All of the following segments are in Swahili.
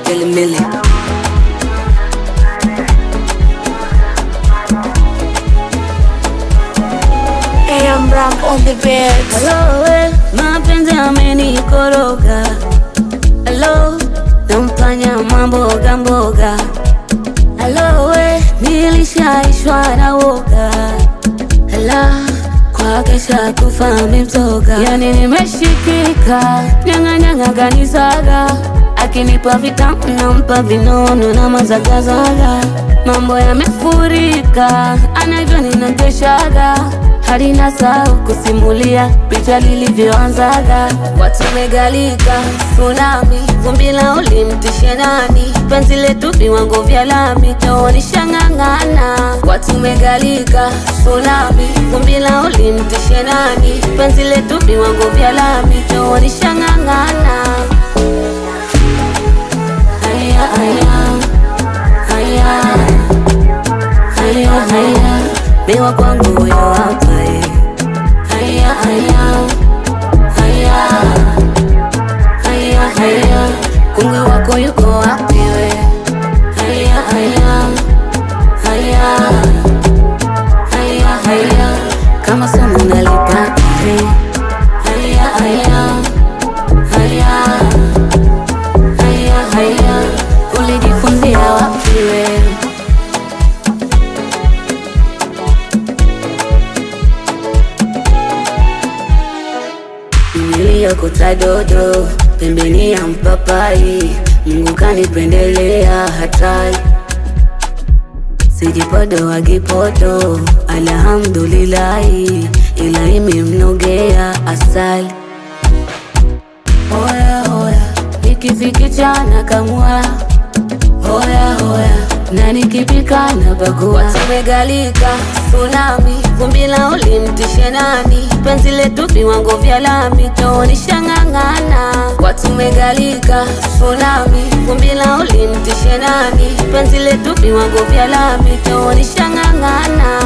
Daily Millie. AM Ram on the beat. Hello, we, mapenzi amenikoroga. Hello, namfanya mamboga mboga. Hello, we, nilishaishwa na woga. Hello, kwake shakufa mimtoga. Yani nimeshikika, nyanga nyanga ganisaga. Akinipa vitamu nampa vinono na mazagazaga. Mambo yamefurika, anavyo ninateshaga hadi nasahau kusimulia picha lilivyoanzaga. Watu megalika tsunami, vumbi la ulimtishe nani? Penzi letu viwango vya lami, taonisha ng'ang'ana. Watu megalika tsunami, vumbi la ulimtishe nani? Penzi letu viwango vya lami, taonisha ng'ang'ana. Haya, haya, haya, haya, haya, miwa kwangu huyo hapa eh. Haya, haya, haya, haya, haya, kungwi wako yuko wapi we? Haya, haya, haya, haya, haya, kama somo nalipata eh. Haya, haya, haya, haya, haya, ulijifunzia wapi we? niliyokota dodo pembeni ya mpapai, Mungu kanipendelea hatari, sijipodo wagipodo, alhamdulillahi, ila imemnogea asali. Hoya hoya, nikifikichana kamwa hoya hoya, na nikipika na bagua. Watu megalika tsunami, vumbi la ulimtishe nani? Penzi letu viwango vya lami, taonisha ng'ang'ana. Watu megalika tsunami, vumbi la ulimtishe nani? Penzi letu viwango vya lami, taonisha ng'ang'ana.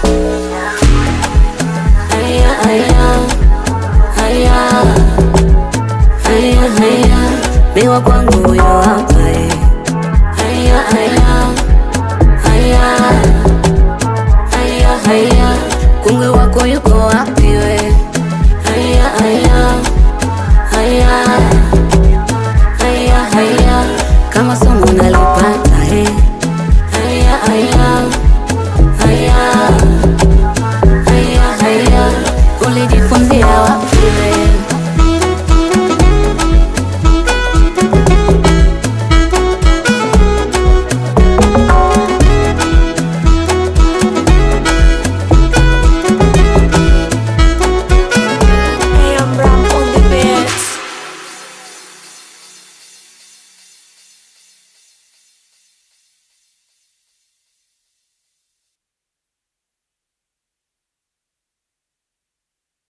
Haya haya haya haya haya, miwa kwangu huyo hapa eh. Haya haya haya haya haya, kungwi wako yuko wapi we?